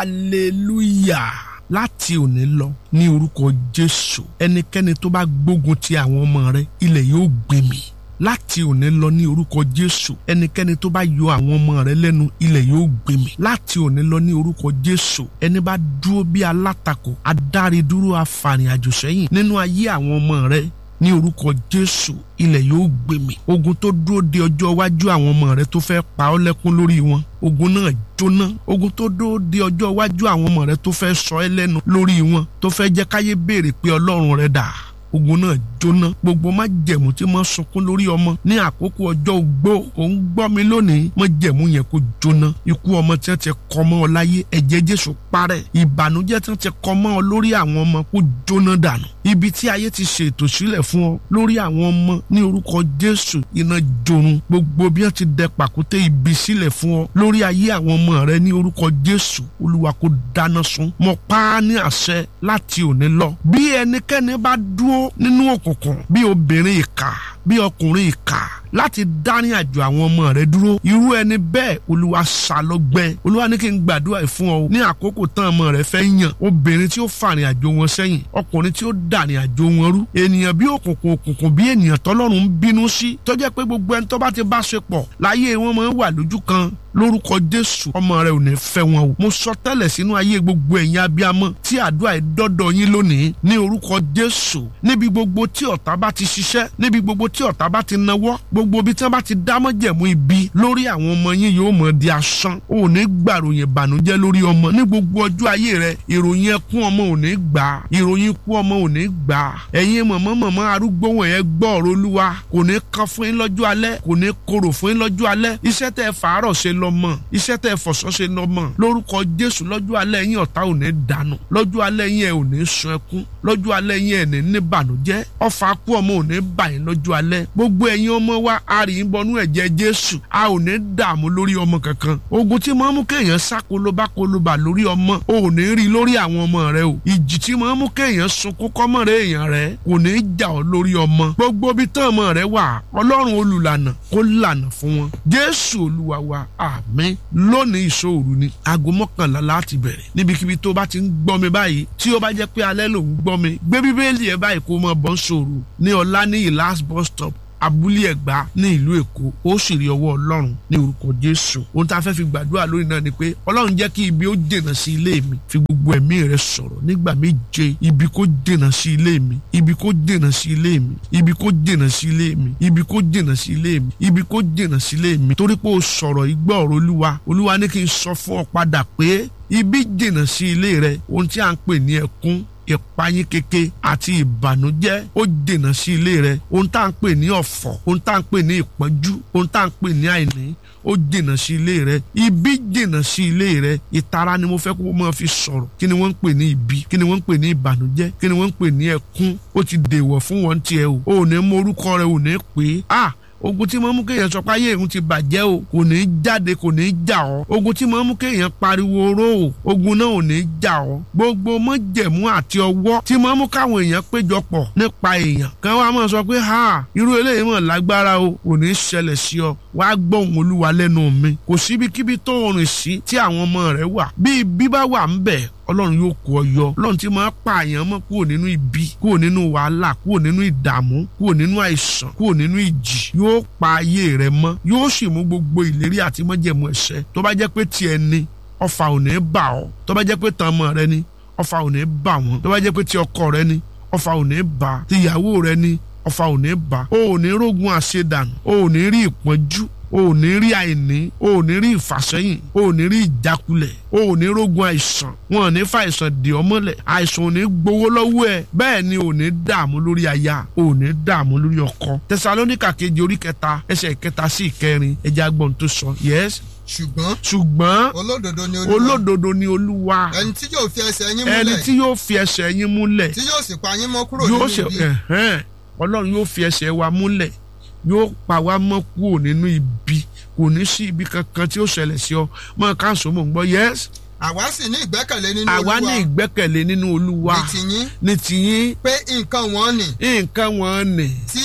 hallelujah láti òní lọ ní orúkọ jésù ẹnikẹ́ni tó bá gbógun ti àwọn ọmọ rẹ ilẹ̀ yóò gbé mì láti òní lọ ní orúkọ jésù ẹnikẹ́ni tó bá yọ àwọn ọmọ rẹ lẹ́nu ilẹ̀ yóò gbé mì láti òní lọ ní orúkọ jésù ẹni bá dúró bí alátakò adáridúró afàrìnàjò sẹ́yìn nínú ayé àwọn ọmọ rẹ ní orúkọ jésù ilẹ̀ yóò gbé mì ogun tó dúró de ọjọ́ iwájú àwọn ọmọ rẹ tó fẹ́ pa ọ́ lẹ́kún lórí wọn ogun náà jóná ogun tó dúró de ọjọ́ iwájú àwọn ọmọ rẹ tó fẹ́ sọ ẹ́ lẹ́nu lórí wọn tó fẹ́ jẹ́ káyé béèrè pé ọlọ́run rẹ dà ogun náà jóná gbogbo má jẹ̀mú tí mo sunkún lórí ọmọ ní àkókò ọjọ́ ogbó òun gbọ́ mi lónìí má jẹ̀mú yẹn kó jóná ikú ọmọ tí wọ́n ti kọ́ mọ́ ọ láyé ẹ̀jẹ̀ jésù parẹ́ ìbànújẹ́ tí wọ́n ti kọ́ mọ́ ọ lórí àwọn ọmọ kó jóná dànù ibi tí ayé ti ṣètò sílẹ̀ fún ọ lórí àwọn ọmọ ní orúkọ jésù iná jorun gbogbo bí wọ́n ti dẹ pàkúté ibi sílẹ̀ fún ọ lórí ayé àwọn ọmọ rẹ ní orúkọ jésù olúwa kó dáná sun mo pa á ní àṣẹ láti òní lọ bí ẹnikẹ́ni bá dúró nínú òkùnkùn bí obìnrin ìkà bí ọkùnrin ìkà láti dárin àjò àwọn ọmọ rẹ dúró irú ẹni bẹ́ẹ̀ olúwa ṣàlọ́gbẹ́ olúwa ní kí n gbàdúrà ẹ̀ fún ọ ní àkókò tán ọmọ rẹ fẹ́ yàn obìnrin tí ó fàrin àjò wọn sẹ́yìn ọkùnrin tí ó dàrin àjò wọn rú ènìyàn bí òkùnkùn òkùnkùn bí ènìyàn tọ́lọ́run ń bínú sí tó jẹ́ pé gbogbo ẹni tó bá ti bá ṣe pọ̀ láyé wọn máa ń wà lójú kan lórúkọ jésù ọmọ rẹ ò ní fẹ́ wọn o mo sọ tẹ́lẹ̀ sínú ayé gbogbo ẹ̀yin abiyamọ tí àdúrà ẹ̀ dọ́dọ̀ yín lónìí ní orúkọ jésù níbi gbogbo tí ọ̀tá bá ti ṣiṣẹ́ níbi gbogbo tí ọ̀tá bá ti nawọ́ gbogbo ibi tí wọ́n bá ti dámọ́jẹ̀mú ibi lórí àwọn ọmọ yín yóò mọ̀ di asán o ò ní gbàròyìn ìbànújẹ́ lórí ọmọ ní gbogbo ọjọ́ ayé rẹ ìròyìn ẹkún ọmọ ò ní gbà ìròyìn ikú ọmọ ò ní gbà ẹ̀yin mọ̀mọ́ mọ̀mọ́ arúgbó wọ̀nyẹn gbọ́ ọ̀rọ̀ olúwa kò ní kan fún yín lọ́jọ́ alẹ́ kò ní korò fún yín lọ́jọ́ alẹ́ iṣẹ́ tẹ́ fàárọ̀ ṣe lọ mọ̀ iṣẹ́ tẹ́ fọ̀sọ́ ṣe lọ mọ̀ lórúkọ jésù lọ́jọ́ alẹ́ yín ọ̀tá ò ní dànù lọ́jọ́ alẹ́ yín ẹ̀ ò ní sun ẹkún lọ́jọ́ alẹ́ yín ẹ̀ ní ní bànújẹ́ ọfà kú ọmọ ò ní bà yín lọ́jọ́ alẹ́ gbogbo ẹ̀yin ọmọ wa a rì í bọnú ẹ̀jẹ̀ jésù a ò ní dààmú lórí ọmọ kankan ogun tí máa mú kéèyàn sá kolobá kolobà lórí ọmọ o ò ní rí lórí àwọn ọmọ rẹ o ìjì tí máa mú kéèyàn sunkún kọ́mọ̀rẹ́ èèyàn rẹ kò ní jà ọ́ lórí ọmọ gbogbo bí tán ọmọ rẹ wà ọlọ́run olùlànà kó lànà fún wọn jésù olúwa wa àmín lónìí ìṣòro ni aago mọ́kànlá láti bẹ̀rẹ̀ níbikíbi tó bá ti ń gbọ́ mi báyìí tí ó bá jẹ́ pé alẹ́ lòún gbọ́ mi gbé bíbélì ẹ̀ báyìí kó mọ̀ bọ́ sòrò ní ọ̀la ní last bus stop abúlé ẹ̀gbá ní ìlú èkó ó sì rí ọwọ́ ọlọ́run ní orúkọ jésù ohun tá a fẹ́ fi gbàdúrà lórí náà ni pé ọlọ́run jẹ́ kí ibi ó dènà sí ilé mi fi gbogbo ẹ̀mí rẹ sọ̀rọ̀ nígbà méje ibi kó dènà sí ilé mi ibi kó dènà sí ilé mi ibi kó dènà sí ilé mi ibi kó dènà sí ilé mi ibi kó dènà sí ilé mi torí pé o sọ̀rọ̀ igbó ọ̀rọ̀ olúwa olúwa ní kí n sọ fún ọ padà pé ibi dènà sí ilé rẹ ohun tí a ń pè ní ẹkún ìpayín keke àti ìbànújẹ́ ó dènà sí ilé rẹ ohun tá à ń pè ní ọ̀fọ̀ ohun tá à ń pè ní ìpọ́njú ohun tá à ń pè ní àìní ó dènà sí ilé rẹ ibi dènà sí ilé rẹ ìtara ni mo fẹ́ kó máa fi sọ̀rọ̀ kí ni wọ́n ń pè ní ibi kí ni wọ́n ń pè ní ìbànújẹ́ kí ni wọ́n ń pè ní ẹkún ó ti dèwọ̀ fún wọn tiẹ̀ o ò ní mọ orúkọ rẹ ò ní pè é ah ogun tí mo mú kéèyàn sọ pé ayé ìhun ti bàjẹ́ o kò ní í jáde kò ní í jà ọ́ ogun tí mo mú kéèyàn pariwo oró o ogun náà ò ní í jà ọ́ gbogbo mọ́jẹ̀mú àti ọwọ́ tí mo mú káwọn èèyàn péjọpọ̀ nípa èèyàn kan wá máa sọ pé ha irú eléyìí mọ̀ lágbára o kò ní í ṣẹlẹ̀ sí ọ wá gbóhùn olúwa lẹ́nu mi kò síbikíbi tó rìn sí tí àwọn ọmọ rẹ wà bí ibi bá wà ń bẹ̀ ọlọ́run yóò kó ọ yọ ọlọ́run tí máa pààyàn mọ́ kúrò nínú ibi kúrò nínú wàhálà kúrò nínú ìdààmú kúrò nínú àìsàn kúrò nínú ìjì yóò pa ayé rẹ mọ́ yóò sì mú gbogbo ìlérí àti mọ́jẹ̀mú ẹ̀ṣẹ̀ tó bá jẹ́ pé tiẹ̀ ni ọfà ò ní bà ọ́ tó bá jẹ́ pé tàn ọmọ rẹ ni ọfà ò ní bà wọ́n tó bá jẹ́ pé ti ọkọ rẹ ni ọfà ò ní bà ti ìyàwó rẹ ni ọfà ò ní bà o ò ní rógun àṣedànù o ò ní rí ìpọ́njú o ò ní rí àìní o ò ní rí ìfàsẹ́yìn o ò ní rí ìjákulẹ̀ o ò ní rógun àìsàn wọn ò ní fa àìsàn dè ọ́ mọ́lẹ̀ àìsàn ò ní gbowó lọ́wọ́ ẹ̀ bẹ́ẹ̀ ni ò ní dààmú lórí aya o ò ní dààmú lórí ọkọ tẹsalóníkà kejì orí kẹta ẹsẹ̀ ìkẹta sí ìkẹrin ẹja gbọ́n tó sọ yes ṣùgbọ́n ṣùgbọ́n olódodo ni olúwa olódodo ni olúwa ẹni tí yóò fi ẹsẹ̀ yín ẹni múlẹ̀ tí yóò fi ẹsẹ̀ yín múlẹ̀ tí yóò sì pa yín mọ́ kúrò yóò nínú ṣe ibi ẹ̀hẹ́n ọlọ́run yóò fi ẹsẹ̀ wa múlẹ̀ yóò pa wá mọ́ kúrò nínú ibi kò ní sí ibi kankan tí ó ṣẹlẹ̀ sí ọ mọ́ káńsó mò ń gbọ́ yes àwa sì ní ìgbẹ́kẹ̀lé nínú àwa ní olúwa ìgbẹ́kẹ̀lé nínú olúwa ní tiyín ní tiyín pé nǹkan wọn nì nǹkan wọn nì tí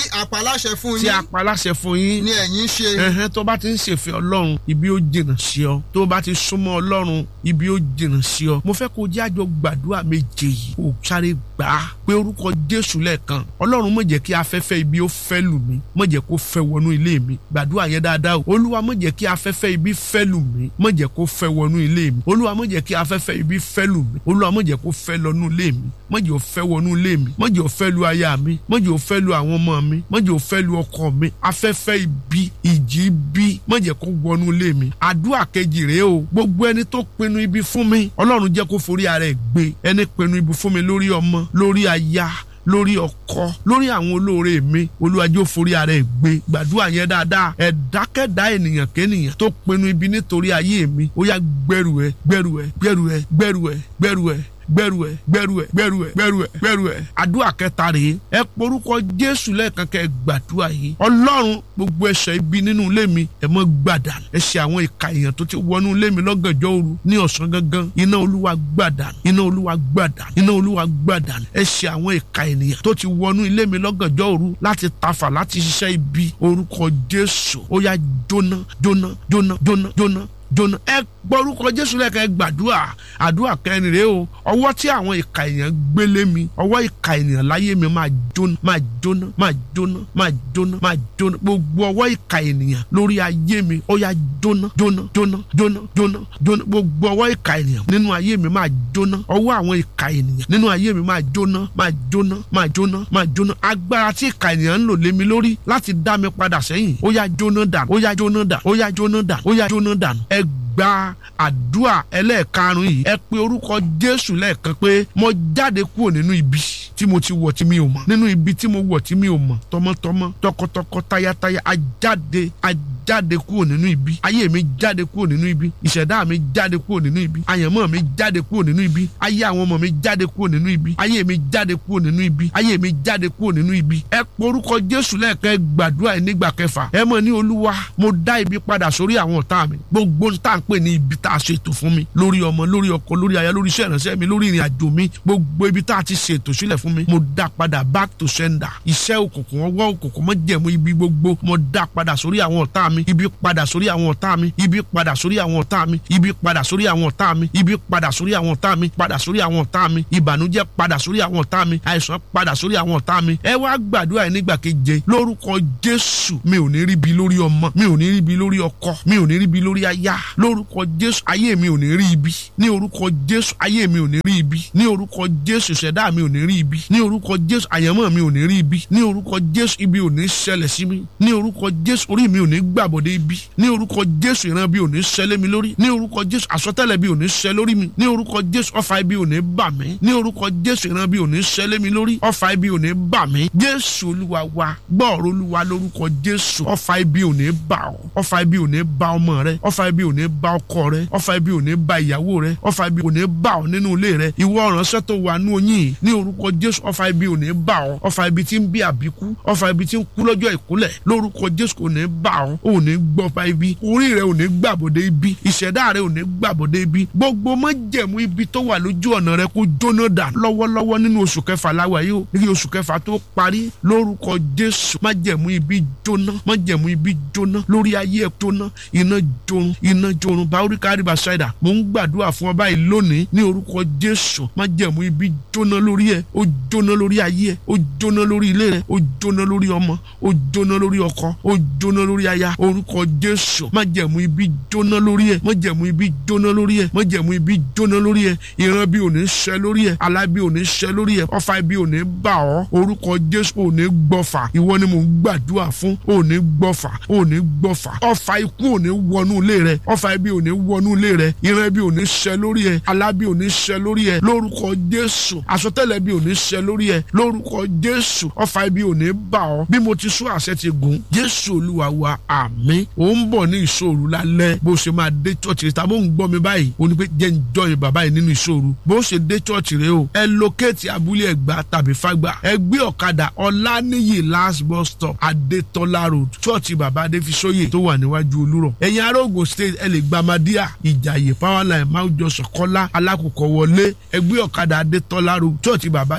àpaláṣẹ fún tí yín a pa láṣẹ fún yín ni ẹ̀yin ṣe ẹhẹn tó bá ti ń ṣèfẹ́ ọlọ́run ibi ó jìnnà sí ọ tó bá ti súnmọ́ ọlọ́run ibi ó jìnnà sí ọ mo fẹ́ kó jẹ́ àjọ gbàdúrà méje yìí kó sáré gbà á pé orúkọ jésù lẹ́ẹ̀kan ọlọ́run má jẹ́ kí afẹ́fẹ́ ibi ó fẹ́ lù mí má jẹ́ kó fẹ́ wọnú ilé mi gbàdúrà yẹn dáadáa o olúwa má jẹ́ kí afẹ́fẹ́ ibi fẹ́ lù mí má jẹ́ kó fẹ́ wọnú ilé mi olúwa má jẹ́ kí afẹ́fẹ́ ibi fẹ́ lù mí olúwa má jẹ́ kó fẹ́ lọ́nú ilé mi má jẹ́ ó fẹ́ wọnú ilé mi má jẹ́ ó fẹ́ lu aya mi má jẹ́ ó fẹ́ lu àwọn ọmọ mi má jẹ́ ó fẹ́ lu ọkọ mi afẹ́fẹ́ ibi ìjì ibi má jẹ́ kó wọnú ilé mi àdúrà kejì rèé o gbogbo ẹni tó pinnu ibi fún mi ọlọ́run jẹ́ kó forí ara ẹ̀ gbé ẹni pinnu ibi fún mi lórí ọmọ lórí aya lórí ọkọ lórí àwọn olóore mi olúwàjò forí ara ẹ̀ gbé gbàdúrà yẹn dáadáa ẹ̀dákẹ́dá ènìyàn kéènìyàn tó pinnu ibi nítorí ayé mi ó yá gbẹrù ẹ gbẹrù ẹ gbẹrù ẹ gbẹrù ẹ gbẹrù ẹ gbẹrù ẹ gbẹrù ẹ gbẹrù ẹ gbẹrù ẹ gbẹrù ẹ àdúrà kẹta rèé ẹ porúkọ jésù lẹ́ẹ̀kan kẹ́ ẹ gbàdúrà yìí ọlọ́run gbogbo ẹ̀ṣẹ̀ ibi nínú ilé mi ẹ mọ́ gbàdàn ẹ̀ṣẹ̀ àwọn ìka èèyàn tó ti wọnú ilé mi lọ́gànjọ́ òru ní ọ̀sán gangan iná olúwa gbàdàn iná olúwa gbàdàn iná olúwa gbàdàn ẹ̀ṣẹ̀ àwọn ìka ènìyàn tó ti wọnú ilé mi lọ́gànjọ́ òru láti tafà láti ṣiṣẹ́ ibi orúkọ jésù ó yá jóná jóná jóná jóná jóná jóná ẹ gbọ́rúkọ jésù lẹ́ka ẹ gbàdúrà àdúrà kẹrin rèé o ọwọ́ tí àwọn ìka èèyàn gbélé mi ọwọ́ ìka ènìyàn láyé mi máa jóná máa jóná máa jóná máa jóná máa jóná gbogbo ọwọ́ ìka ènìyàn lórí ayé mi ó yá jóná jóná jóná jóná jóná jóná gbogbo ọwọ́ ìka ènìyàn nínú ayé mi máa jóná ọwọ́ àwọn ìka ènìyàn nínú ayé mi máa jóná máa jóná máa jóná máa jóná agbára tí ìka ènìyàn ń lò lé mi lórí láti dá mi padà sẹ́yìn ó yá jóná dànù ó yá jóná dànù ó yá jóná dànù ó yá jóná dànù ẹ gba àdúrà ẹlẹ́ẹ̀karùn yìí ẹ pe orúkọ jésù lẹ́ẹ̀kan pé mo jáde kúrò nínú ibi tí mo ti wọ̀ tí mi ò mọ̀ nínú ibi tí mo wọ̀ tí mi ò mọ̀ tọmọtọmọ tọkọtọkọ tayátayá a jáde a jáde kúrò nínú ibi ayé mi jáde kúrò nínú ibi ìṣẹ̀dá mi jáde kúrò nínú ibi àyànmọ́ mi jáde kúrò nínú ibi ayé àwọn ọmọ mi jáde kúrò nínú ibi ayé mi jáde kúrò nínú ibi ayé mi jáde kúrò nínú ibi ẹ porúkọ jésù lẹ́ẹ̀kan ẹ gbàdúrà ẹ nígbà kẹfà ẹ mọ̀ ní olúwa mo dá ibi padà sórí àwọn ọ̀tá mi gbogbo tá à ń pè ní ibi tá a ṣètò fún mi lórí ọmọ lórí ọkọ lórí aya lórí iṣẹ́ ìránṣẹ́ mi lórí ìrìn àjò mi gbogbo ibi tá a ti ṣètò sílẹ̀ fún mi mo dá padà back to sender iṣẹ́ òkùnkùn ọwọ́ òkùnkùn mọ́ jẹ̀mú ibi gbogbo mo dá padà sórí àwọn ọ̀tá mi ibi padà sórí àwọn ọ̀tá mi ibi padà sórí àwọn ọ̀tá mi ibi padà sórí àwọn ọ̀tá mi ibi padà sórí àwọn ọ̀tá mi padà sórí àwọn ọ̀tá mi ìbànújẹ́ padà sórí àwọn ọ̀tá mi àìsàn padà sórí àwọn ọ̀tá mi ẹ wá gbàdúrà ẹ nígbà keje lórúkọ jésù mi ò ní ríbi lórí ọmọ mi ò ní ríbi lórí ọkọ mi ò ní ríbi lórí aya lórúkọ jésù ayé mi ò ní rí ibi ní orúkọ jésù ayé mi ò ní rí ibi ní orúkọ jésù ṣẹ̀dá mi ò ní rí ibi ní orúkọ jésù àyànmọ́ mi ò ní rí ibi ní orúkọ jésù ibi ò ní ṣẹlẹ̀ sí mi ní orúkọ jésù orí mi ò ní gbàbọ̀dé ibi ní orúkọ jésù ìran bí ò ní ṣẹlẹ̀ mi lórí ní orúkọ jésù àsọtẹ́lẹ̀ bí ò ní ṣẹ lórí mi ní orúkọ jésù ọfà ibi ò ní bà mí ní orúkọ jésù ìran bí ò ní ṣẹlẹ̀ mi lórí ọfà ibi ò ní bà mí jésù olúwa wa gbọ́ọ̀rọ̀ olúwa lórúkọ jésù ọfà ibi ò ní bà ọ́ ọfà ibi ò ní bà ọmọ rẹ ọfà ibi ò ní bà ọkọ rẹ ọfà ibi ò ní bà ìyàwó rẹ ọfà ibi ò ní bà ọ́ nínú ilé rẹ ìwọ ọ̀ránṣẹ́ tó wà nú oyin ní orúkọ jésù ọfà ibi ò ní bà ọ́ ọfà ibi tí ń bí àbíkú ọfà ibi tí ń kú lọ́jọ́ ìkúlẹ̀ lórúkọ jésù kò ní bà ọ́ ò ní gbọ́fà ibi orí rẹ ò ní gbàbọ̀dé ibi ìṣẹ̀dá rẹ ò ní gbàbọ̀dé ibi gbogbo májẹ̀mú ibi tó wà lójú ọ̀nà rẹ kó jóná dà lọ́wọ́lọ́wọ́ nínú oṣù kẹfà láwa yìí ó ní oṣù kẹfà tó parí lórúkọ jésù májẹ̀mú ibi jóná májẹ̀mú ibi jóná lórí ayé ẹ̀ jóná iná jorun iná jorun báwóríkà àríbà ṣáìdà mò ń gbàdúrà fún ọ báyìí lónìí ní orúkọ jésù májẹ̀mú ibi jóná lórí ẹ̀ ó jóná lórí ayé ẹ̀ ó jóná lórí ilé rẹ̀ ó jóná lórí ọmọ ó jóná lórí ọkọ ó jóná lórí aya orúkọ jésù májẹ̀mú ibi jóná lórí ẹ̀ májẹ̀mú ibi jóná lórí ẹ̀ májẹ̀mú ibi jóná lórí ẹ̀ ìran bí ò ní ṣẹ lórí ẹ̀ alábí ò ní ṣẹ lórí ẹ̀ ọfà ibi ò ní bà ọ́ orúkọ jésù ò ní gbọ́fà ìwọ ni mò ń gbàdúrà fún ò ní gbọ́fà ò ní gbọ́fà ọfà ikú ò ní wọnú ilé rẹ ọfà ibi ò ní wọnú ilé rẹ ìran ibi ò ní ṣẹ lórí ẹ̀ alábí ò ní ṣẹ lórí ẹ̀ lórúkọ jésù àsọtẹ́lẹ̀ bí ò ní ṣẹ lórí ẹ̀ lórúkọ jésù ọfà ibi ò ní bà ọ́ bí mo ti sún àṣẹ ti gùn jésù olúwa wa àmín ò ń bọ̀ ní ìṣòro lálẹ́ bó ṣe máa dé chọ́ọ̀chì tàbí ò ń gbọ́ mi báyìí ó ní pé jẹ́ ń jọyìn bàbá yìí nínú ìṣòro bó ṣe dé chọ́ọ̀chì rẹ o ẹ lókèétì abúlé ẹ̀gbá tàbí fágbà ẹ gbé ọ̀kadà ọláníyì last bus stop adétọ́lá road chọ́ọ̀chì bàbá adéfisóyè tó wà níwájú olúrọ̀ ẹ̀yin ará Ògùn state ẹ lè gba madia ìjàyè powerline máwùjọ sọ̀kọ́lá alákòókò wọlé ẹ gbé ọ̀kadà adétọ́lá road chọ́ọ̀chì bàbá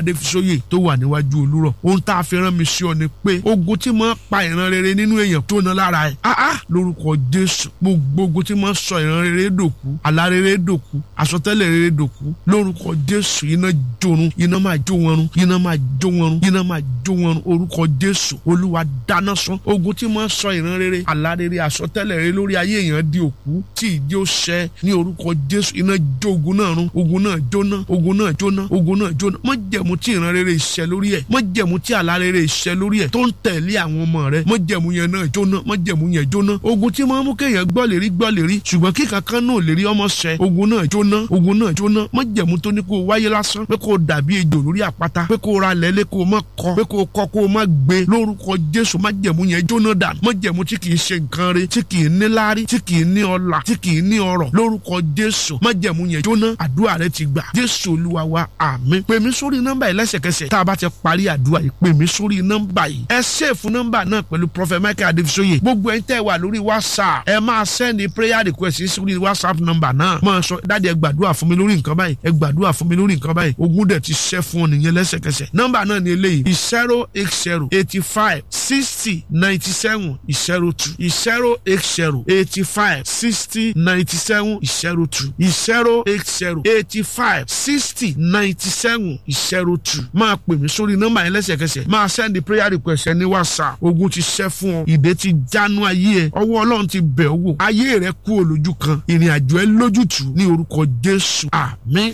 adéfisóyè tó wà níwájú olúrọ̀ ohun tá a fi rán mi sí ọ ni pé ogun tí máa pa ìran rere nínú èèyàn tó ná lára ẹ̀ áá lórúkọ jésù gbogbo ogun tí máa sọ ìran rere dòkú àlá rere dòkú àsọtẹ́lẹ̀ rere dòkú lórúkọ jésù iná jorun iná máa jó wọn run iná máa jó wọn run iná máa jó wọn run orúkọ jésù olúwa dáná sun ogun tí máa sọ ìran rere àlá rere àsọtẹ́lẹ̀ rere lórí ayé èèyàn di òkú tí ìdí ó ṣẹ ní orúkọ jésù iná jó ogun náà run ogun náà jóná ogun náà jóná ogun náà jóná mọ jẹ̀mú tí ìran rere ìṣẹ lórí ẹ̀ mọ jẹ̀mú tí àlá rere ìṣẹ lórí ẹ̀ tó ń tẹ̀lé àwọn ọmọ rẹ̀ mọ jẹ̀mú yẹn náà jóná mọ jẹ̀mú yẹn jóná ogun tí máa mú kéèyàn gbọ́ lè rí gbọ́ lè rí ṣùgbọ́n kí kankan náà lè rí ọmọ ṣẹ ogun náà jóná ogun náà jóná mọ jẹ̀mú tó ní kó o wáyé lásán pé kó o dàbí ejò lórí àpáta pé kó o ra lẹ́lẹ́ kó o má kọ pé kó o kọ kó o má gbé lórúkọ jésù má jẹ̀mú yẹn jóná dà mọ jẹ̀mú tí kì í ṣe nǹkan re tí kì í ní láárí tí kì í ní ọlà tí kì í ní ọrọ̀ lórúkọ jésù má jẹ̀mú yẹn jóná àdúrà rẹ ti gbà jésù olúwa wa àmín pè mí sórí nọ́mbà yìí lẹ́sẹ̀kẹsẹ̀ tá a bá ti parí àdúrà yìí pè mí sórí nọ́mbà yìí ẹ ṣèfù nọ́mbà náà pẹ̀lú prophet michael adébísóyè gbogbo ẹ̀yin tẹ́ wà lórí whatsapp ẹ máa sẹ́ni prayer request sórí whatsapp nọ́mbà náà máa sọ dáàdi ẹ gbàdúrà fún mi lórí nǹkan báyìí ẹ gbàdúrà fún mi lórí nǹkan báyìí ogun dẹ̀ ti ṣẹ́ fún ọ nìyẹn lẹ́sẹ̀kẹsẹ̀ nọ́mbà náà ni eléyìí zero eight zero eighty five sixty ninety seven zero two zero eight zero eighty five sixty ninety seven zero two zero eight zero eighty five sixty ninety seven zero two máa pè mí sórí nọ́mbà yẹn lẹ́sẹ̀kẹsẹ̀ máa sẹ́ndì prayer request ẹ ní whatsapp ogun ti ṣẹ́ fún ọ ìdè ti jánu ayé ẹ ọwọ́ ọlọ́run ti bẹ̀ ọ́ wò ayé rẹ kú olójú kan ìrìn àjò ẹ lójútùú ní orúkọ jésù àmín.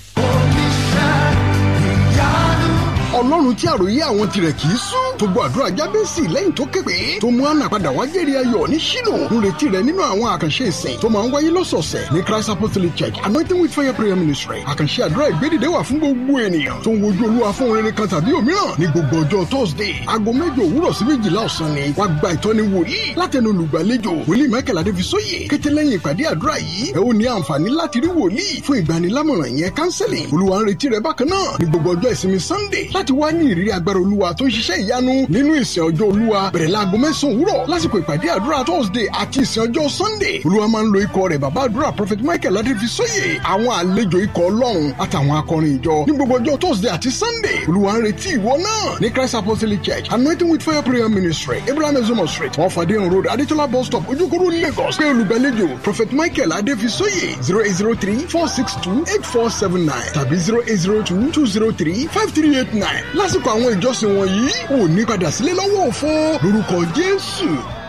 ọlọ́run tí àròyé àwọn tirẹ̀ kì í sún tó gbọ́ àdúrà jábẹ́sì lẹ́yìn tó képe tó mú àná padà wá jẹ́rì ayọ̀ ní ṣílò ń retí rẹ nínú àwọn àkànṣe ìsìn tó máa ń wáyé lọ́sọ̀ọ̀sẹ̀ ní christ apostolic church anointing with fire prayer ministry àkànṣe àdúrà ìgbédìde wà fún gbogbo ènìyàn tó ń wojú olúwa fún rere kan tàbí òmíràn ní gbogbo ọjọ́ thursday aago mẹ́jọ òwúrọ̀ sí méjìlá ọ̀sán ni wàá gba ìtọ́ni wòlíì látẹnu olùgbàlejò wòlíì michael adéfisóyè kété lẹ́yìn ìpàdé àdúrà yìí ẹ ó ní àǹfààní láti rí wòlíì fún ìgbanilámọ̀ràn yẹn counseling olúwa ń retí rẹ bákan náà ní gbogbo ọjọ́ ìsinmi sunday láti wá ní ìrírí agbára olúwa tó ń ṣiṣẹ́ ìyanu nínú ìsìn ọjọ́ olúwa bẹ̀rẹ̀ láago mẹ́sàn-án òwúrọ̀ lásìkò ìpàdé àdúrà thursday àti ìsìn ọjọ́ sunday olúwa máa ń lo ikọ̀ rẹ̀ bàbá àdúrà prophet michael adéfisóyè àwọn àlejò ikọ̀ ọlọ́run àtàwọn akọrin ìjọ ní gbogbo ọjọ́ thursday àti sunday olúwa ń retí ìwọ náà ní christ apostolic church anointing with fire prayer ministry abraham ezomo street wọn fàdéhùn road adétọ́lá bus stop ojúkúrú lagos pé olùgbàlejò prophet michael adéfisóyè zero eight zero three four six two eight four seven nine tàbí zero eight zero two two zero three five three eight nine lásìkò àwọn ìjọsìn wọ̀nyí ò ní padà sílé lọ́wọ́ òfo lórúkọ jésù.